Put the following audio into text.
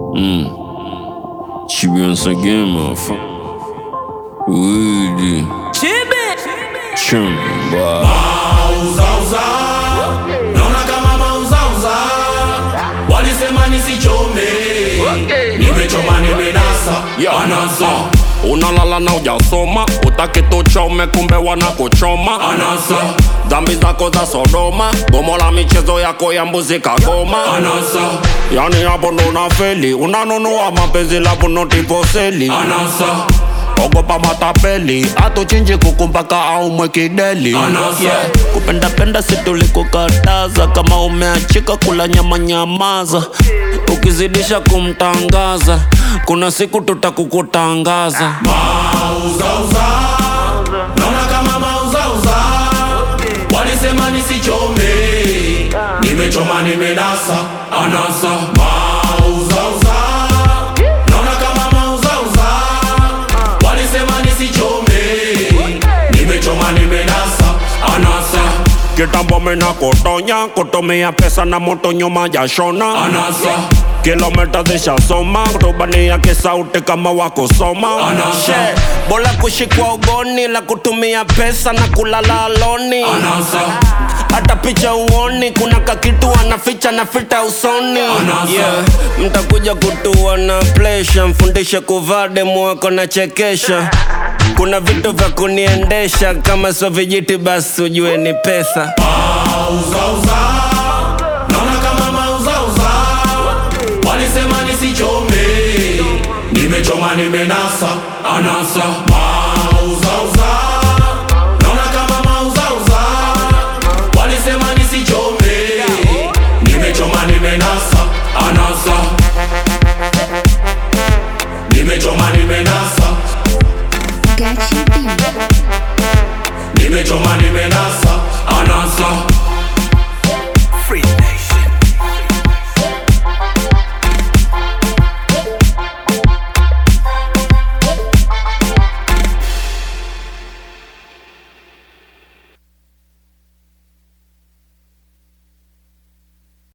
Chibionsa again, motherfucker. Weedy. Chimney, boy. Mauzauza, naona kama mauzauza, walisema nisichome, nimechoma nimenasa, anasa unalala na ujasoma utaki tuchome kumbe wanakuchoma anasa dhambi zako za sodoma gomo la michezo yako ya mbuzi kagoma anasa yani hapo ndo unafeli unanunua mapenzi la bunotiposeli anasa ogopa matapeli atuchinji kuku mpaka aumwe kideli Anasa. kupendapenda situlikukataza kama umeachika kula nyama nyamaza ukizidisha kumtangaza kuna siku tutakukutangaza mauzauza, naona kama mauzauza, walisema nisichome, nimechoma nimenasa, anasa mauzauza, naona kama mauzauza, walisema nisichome, nimechoma nimenasa, anasa kitambo mina kutonya kutumia pesa na moto nyuma ya shona anasa kilomita zishasoma kutubania kisauti kama wakusoma Anasa. She, bora kushikwa ugoni la kutumia pesa na kulala aloni anasa hata picha uoni kuna kakitu anaficha na fita usoni Anasa. yeah. mtakuja kutua na plesha mfundishe kuvaa demu wako na chekesha kuna vitu vya kuniendesha kama sio vijiti basi ujue ni pesa mauzauza, naona kama mauzauza, walisema nisichome, nimechoma nimenasa, anasa mauzauza, naona kama mauzauza, walisema nisichome, nimechoma nimenasa, anasa nimechoma nimenasa, Gachi B. nimechoma nimenasa, anasa